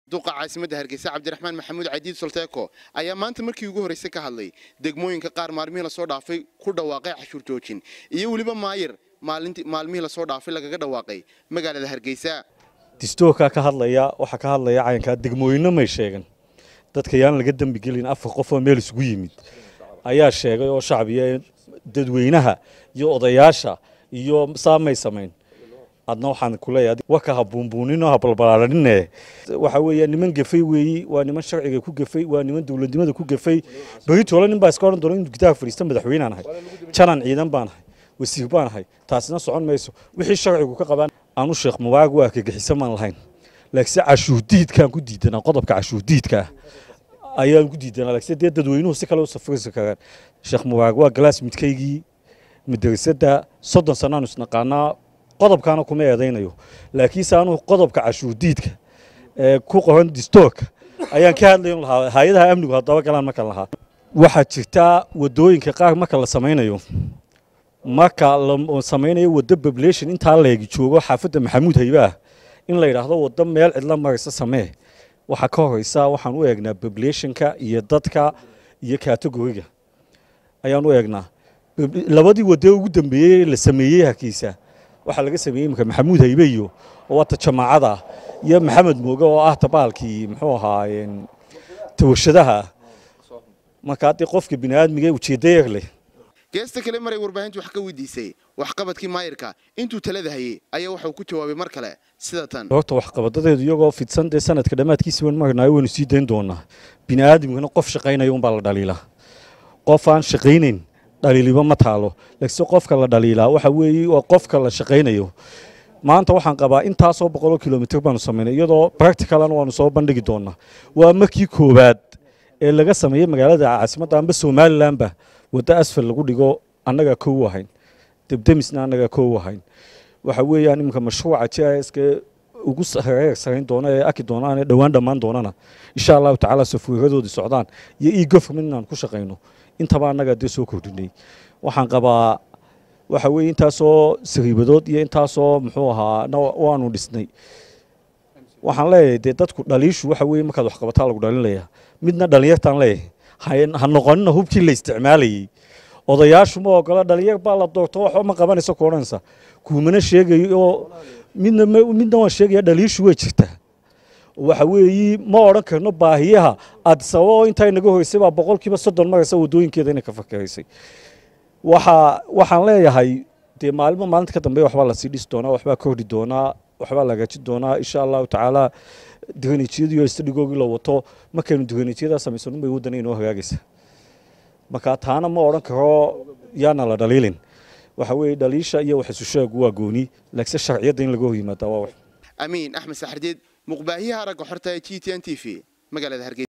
duqa caasimadda hargeysa cabdiraxmaan maxamuud cadiid solteeko ayaa maanta markii ugu horreysay ka hadlay degmooyinka qaar maalmihii lasoo dhaafay ku dhawaaqay cashuur joojin iyo weliba maayir maalmihii lasoo dhaafay lagaga dhawaaqay magaalada hargeysa distoorkaa ka hadlaya waxaa ka hadlaya cayankaa degmooyinno may sheegan dadka yaan laga dembi gelin afar qof oo meel isugu yimid ayaa sheegay oo shacbiya dadweynaha iyo odayaasha iyo saamay samayn adna waxaan kuleeyahay waka ha buunbuuninoo ha balbalaaranine waxa weeye niman gefay weeyi waa niman sharciga ku gefay waa niman dowladnimada ku gefay beritoole nin baa iska odhan doona inuu gitaha fadhiista madaxweynaan ahay janan ciidan baan ahay wasiir baan ahay taasina socon mayso wixii sharcigu ka qabaan aanu sheekh mubaarag waa kagixiso maan lahayn laakiinse cashuurdiidkaan ku diidanaa qodobka cashuurdiidka ah ayaan ku diidanaa laakiinse dee dadweynuhu si kale u safrisi karaan sheekh mubaarag waa galaas midkaygii madrasadda soddon sannaanu isnaqaanaa qodobkaana kuma eedaynayo laakiinse anuu qodobka cashuurdiidka ee ku qoran distoorka ayaan ka hadlayn lahaa hay-adaha amnigu haddaba galaan markan lahaa waxaa jirtaa wadooyinka qaar marka la samaynayo marka la samaynayo waddo population intaa leegi joogo xaafadda maxamuud haybaah in la yidhaahdo waddo meel cidla maraysa samee waxaa ka horeysa waxaan u eegnaa populationka iyo dadka iyo kategoriga ayaan u eegnaa labadii waddo ugu dambeeyey la sameeyey hargeysa waxaa laga sameeyey imika maxamuud haybe iyo oo wata jamaacada iyo maxamed mooge oo ah tabaalkii muxuu ahaa tawashadaha marka haddii qofka bini aadmiga ujeedda yar leh geesta kale maray warbaahintu wax ka weydiisay waxqabadkii maayirka intuu talada hayey ayaa waxauu ku jawaabay mar kale sida tan horta waxqabadadeedu iyagoo fidsan dee sanadka dhammaadkiisi waan marnaayo waynu sii dayn doonaa bini aadamkana qof shaqaynaya unbaa la dhaliilaa qof aan shaqaynayn dhaliiliba ma taalo laakiinse qofka la dhaliilaa waxa weeye waa qofka la shaqaynayo maanta waxaan qabaa intaasoo boqoloo kilomitr baanu samaynay iyadoo practicalana waanu soo bandhigi doonaa waa markii koowaad ee laga sameeyey magaalada caasimadda amba somalilanba waddo asfal lagu dhigo annagaa kow ahayn debdemisna annagaa kow ahayn waxa weeyaan iminka mashruuca j i ska ugu reer sarayn doona ee aki doonaan ee dhowaan dhammaan doonana insha allahu tacaala safuuradoodii socdaan iyo e government inaan ku shaqayno intaba annagaa dee soo kordhinay waxaan qabaa waxa weeye intaasoo sariibadood iyo intaasoo muxuu ahaa waanu dhisnay waxaan leeyahay dee dadku dhaliishu waxa weeye markaad waxqabataa lagu dhalinlayaa midna dhalinyartaan leeyahay ha noqonina hubkii la isticmaalayey odayaashu ma ogola dhalinyar baa la doorto waxba ma qabanayso ku odhanaysa kuumana sheegayo oo midna midna waan sheegaya dhaliishu way jirtaa waxa weeyi ma odhan karno baahiyaha addisababa oo intaa inaga horeysay baa boqolkiiba soddon maraysa waddooyinkeeda inay ka fakeraysay waxa waxaan leeyahay dee maalmo maalinta ka dambeeya waxbaa lasii dhisi doonaa waxbaa kordhi doonaa waxbaa la hagaajin doonaa insha allahu tacaala diranijiyadiiyo istadhigoogii la wato markaynu diranijyadaa samaysan unbay waddana inoo hagaagaysa marka taana ma odhan karo yaana la dhaliilin waxa weeye dhaliisha iyo waxisusheegu waa gooni laakiinse sharciyadda in laga hor yimaadaa waa wax amiin axmed saxardiid muqbaahiyaha ragga xorta ee g t n t v magaalada hargeysa